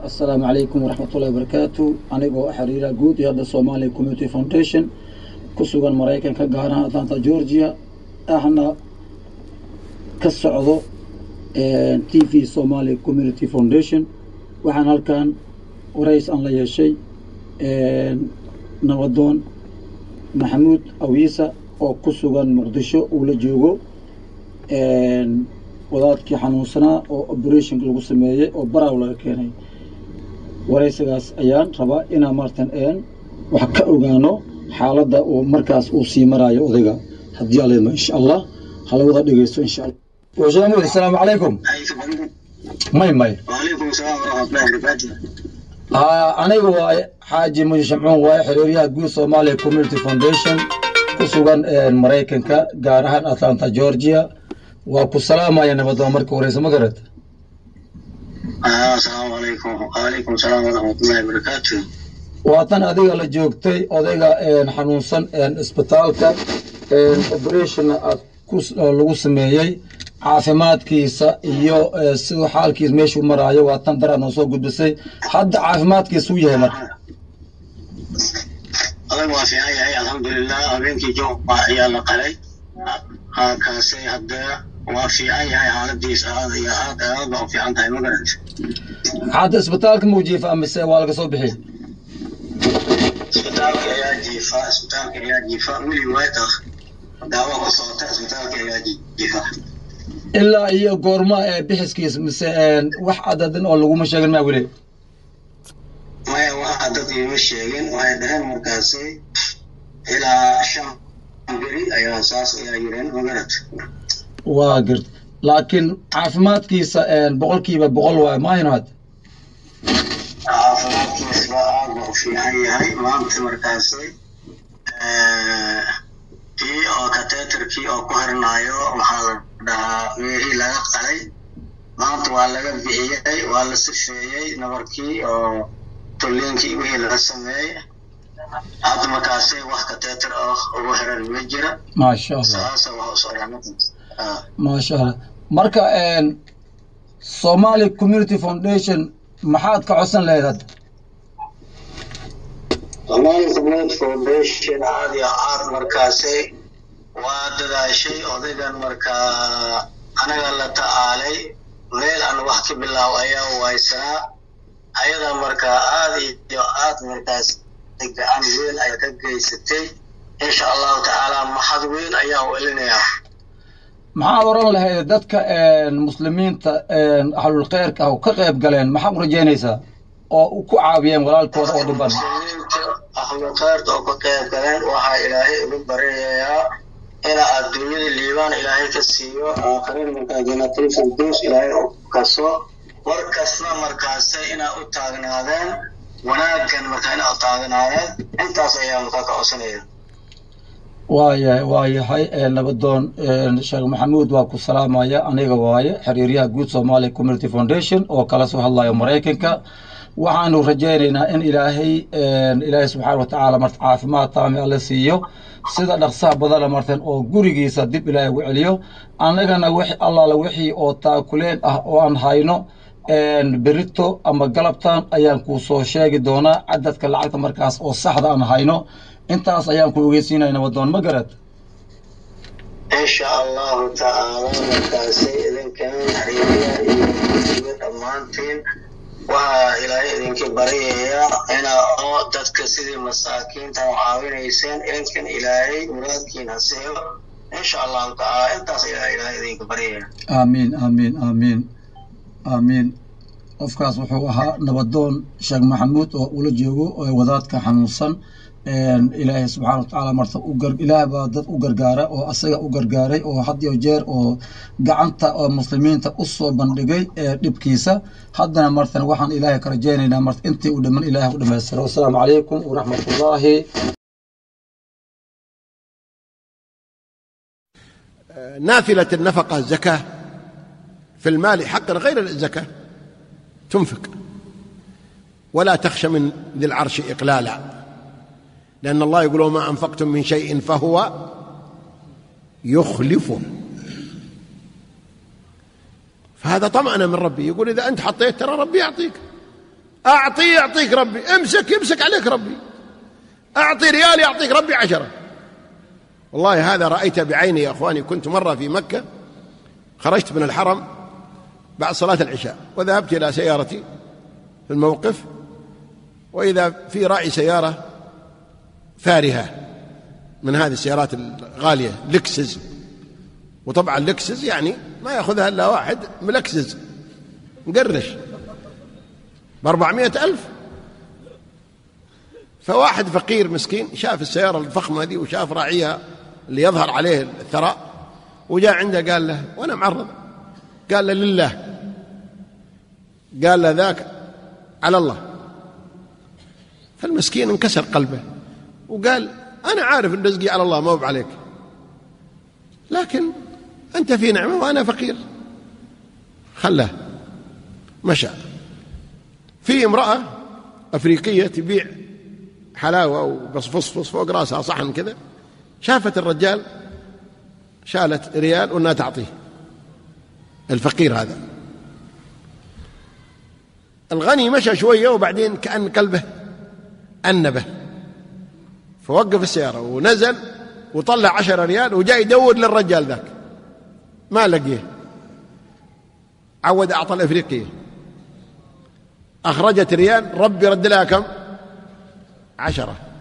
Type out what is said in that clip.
assalaamu calaykum waraxmatullahi wabarakaatu anigoo xiriira guud iyo hadda somalia community foundation ku sugan maraykanka gaar ahaan atlanta georgia ahna ka socdo t v somalia community foundation waxaan halkan warays aan la yeeshay nabadoon maxamuud awiisa oo ku sugan muqdisho uu la joogo wadaadkii xanuunsanaa oo operation lagu sameeyey oo baraw laga keenay waraysigaas ayaan rabaa inaan maartan wax ka ogaano xaaladda uu markaas uu sii maraayo odayga haddii alidmo insha allah hala wada dhegeysto insha allah washaamud assalaamu calaykum may may وعليكم السلام ورحمة الله وبركاته aniga waaye xaaji muji shamcuun waaye xiriiryaha guud somalia community foundation ku sugan maraykanka gaar ahaan atlanta georgia waa ku salaamaya nabadoon marka horeysa ma garata آه السلام عليكم وعليكم السلام ورحمة الله وبركاته waatan adiga la joogtay odayga xanuunsan isbitaalka operationna aad ku lagu sameeyey caafimaadkiisa iyo siduu xaalkiisa meeshuu maraayo waa tan daraad noo soo gudbisay hadda caafimaadkiisa u yahay marka adag waa fiican yahay alxamdulilah habeenkii jooga ayaa la qalay kaasi hadda waa fiican yahay xaaladiisa aad iyo aad aad baa u fiican tahay ma garanta hadda isbitaalka muu jiifa mise waa laga soo bixiyey isbitaalka ayaa jiifa isbitaalka ayaa jiifa weli waad ah daawo ku socota isbitaalka ayaa jiifa ilaa iyo goorma ee bixiskiisa mise wax cadadin oo laguma sheegin maa weli maya waxa dad iima sheegin waxay dhaheen markaasi ilaa shan beri ayaa saas ayaa yireen ma garata waa garta laakiin caafimaadkiisa boqolkiiba boqol waayo maahin hadda caafimaadkiisba aad baa u fiican yahay maanta markaasi kii oo kateetarkii oo ku harnaayo waxaa la dhahaa meehii laga qalay maanta waa laga bixiyey waa la sifeeyey nabarkii oo tolliinkii wixii laga sameeyey hadda markaasi wax kateetar ah ugu xiran ma jira maasha allah saasa waxa u socdaa markaas Ah. maasha allah marka somali community foundation maxaad ka codsan lahayd hadda Somali Community Foundation aad iyo aad markaasi waa dadaashay odaygan markaa anaga la ta'aalay meel aan wax ka bilaaw ayaa waysanaa ayada markaa aad iyo aad markaas gacan weyn ay ka geysatay insha allahu tacaala maxad weyn ayaa u elinayaa maxaad oran lahayd dadka muslimiinta ahlul khayrka ah oo ka qayb galeen maxaad u rajaynaysaa oo ku caawiyeen walaalkooda oo dhiban muslimiinta ahlu khayrta oo ka qayb galeen waxaa ilaahay ugu baryayaa ina adduunyada liibaan ilaahay ka siiyo aakhirin markaa jannatul firdaws ilaahay u kaso war kasta markaase inaa u taagnaadeen wanaaggan markaa inaa u taagnaadeen intaas ayaa markaa ka codsanaya waayahay waayahay nabadoon sheekh maxamuud waa ku salaamaya aniga waaye xiriiryaha guud somalia community foundation oo kala soo hadlayo maraykanka waxaanu rajaynaynaa in ilaahay ilaahay subxaana wa tacaala marta caafimaad taami alle siiyo sida dhaqsaha badana martan oo gurigiisa dib ilaahay ugu celiyo annagana wix allaala wixii oo taakuleen ah oo aan hayno berito ama galabtan ayaan kuu soo sheegi doonaa cadadka lacagta markaas oo saxda aan hayno intaas ayaan ku ogeysiinaya nabadoon ma garad insha allahu tacaala markaasi idinkan xiriiriya iyo iyo dhammaantiin waxaa ilaahay idinka baryaya inaa oo dadka sidii masaakiinta u caawinayseen idinkan ilaahay muraadkiin ha siiyo insha allahu tacaala intaas ayaa ilaahay idinka baryaya aamiin aamiin aamiin aamiin qofkaas wuxuu ahaa nabadoon sheekh maxamuud oo ula joogo wadaadka xanuunsan ilaahay subxaana wa tacaala marta ilaah baa dad u gargaara oo asaga u gargaaray oo had iyo jeer oo gacanta oo muslimiinta u soo bandhigay dhibkiisa haddana martan waxaan ilaahay ka rajaynaynaa marta intii u dhiman ilaahay u dhamaystiro wasalaamu calaykum waraxmat ullaahi نافلة النفقة الزكاة في المال حقا غير الزكاة تنفق ولا تخشى من ذي العرش إقلالا لأن الله يقول وما أنفقتم من شيء فهو يخلفه فهذا طمأنة من ربي يقول إذا أنت حطيت ترى ربي يعطيك أعطي يعطيك ربي امسك يمسك عليك ربي أعطي ريال يعطيك ربي عشرة والله هذا رأيته بعيني يا أخواني كنت مرة في مكة خرجت من الحرم بعد صلاة العشاء وذهبت إلى سيارتي في الموقف وإذا في راعي سيارة فارهة من هذه السيارات الغالية لكسس وطبعا لكسس يعني ما يأخذها إلا واحد ملكسس مقرش بأربعمائة ألف فواحد فقير مسكين شاف السيارة الفخمة دي وشاف راعيها اللي يظهر عليه الثراء وجاء عنده قال له وأنا معرض قال له لله قال له ذاك على الله فالمسكين انكسر قلبه وقال أنا عارف أن رزقي على الله ما هو عليك لكن أنت في نعمة وأنا فقير خلاه مشى في امرأة أفريقية تبيع حلاوة وبصفصفص فوق راسها صحن كذا شافت الرجال شالت ريال وانها تعطيه الفقير هذا الغني مشى شوية وبعدين كأن قلبه أنبه فوقف السيارة ونزل وطلع عشرة ريال وجاء يدور للرجال ذاك ما لقيه عود أعطى الأفريقية أخرجت ريال ربي رد لها كم عشرة